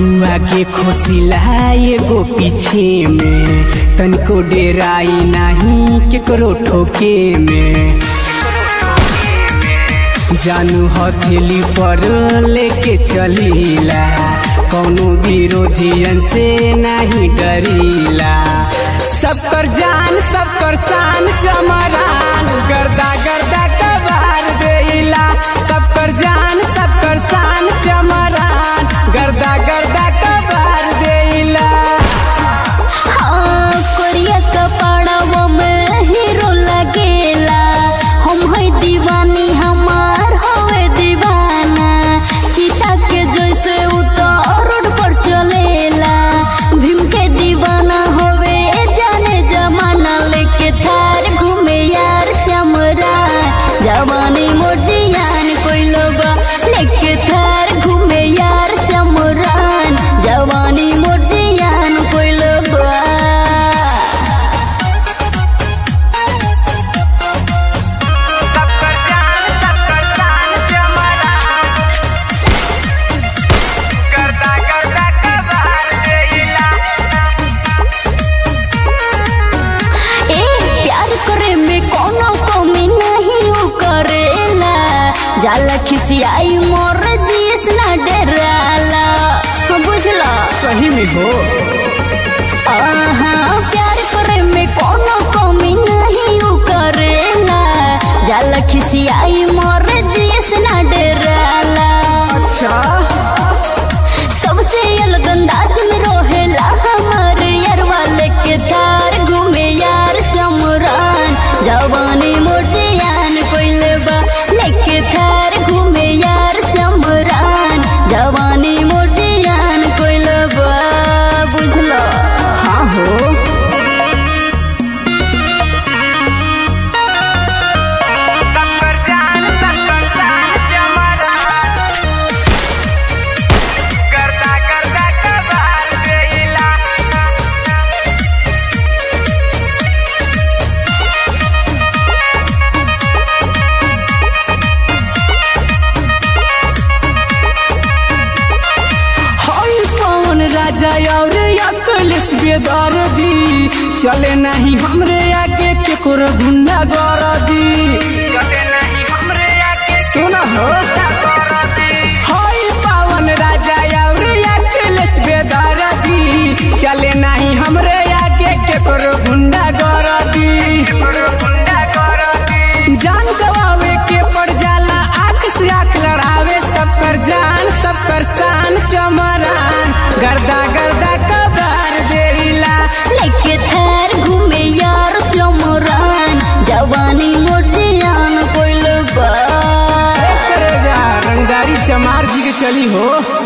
अगुआ के खोसिला एगो पीछे में तनिको डेराई नहीं केकरो ठोके में जानू हथेली पर लेके चलीला कौनो विरोधियन से नहीं डरीला सबकर जान सबकर शान चमरान गर्दा गर्दा कबार देला सबकर जान सबकर शान चमरान गर्दा गर्दा कबार देला हाँ, कोरिया कपड़वा में हीरो लगेला हम है दीवानी हमार हवे दीवाना चीता के जैसे उतर रोड पर चलेला भीम के दीवाना होवे जाने जमाना लेके थार घूमे यार चमरा जवानी मोर जियान कोई लोग लेके थार घूमे यार चमरान जवानी मोर जियान कोई लोग सबकर जान सबकर शान चमरान गर्दा गर्दा कबार देला ए प्यार करे में कोनो कमी नहीं उ करेला जाला खिसियाई मोर जीस ना डराला हाँ, बुझला सही में हो आहा प्यार करे में कोनो कमी नहीं उ करेला जाला खिसियाई मोर जीस ना डराला अच्छा सबसे अलग अंदाज में रोहेला हमार यार वाले के थार घूमे यार चमरान जवानी मोर जियान कोइले बा लेके थार घूमे यार चमरान जवानी मोर जियान कोइले बा बुझलो हाँ हो सबकर जान सबकर शान चमरान गर्दा गर्दा कबार देला हई कौन राजा और अकलेश बेदर दी चले नहीं हमरे आगे केकोर गुंडा गर दी चले नहीं हमरे आगे सुना हो हई पावन राजा और अकलेश बेदर दी चले नहीं हमरे आगे केकोर गुंडा गर दी जान गवावे के पड़ जाला आंख से आंख लड़ावे सबकर जान सबकर शान चमरान गर्दा गर्दा कबार देला लेके थार घूमे यार चमरान जवानी मोर जियान कोइले बा करे जा रंगदारी चमार जी के चली हो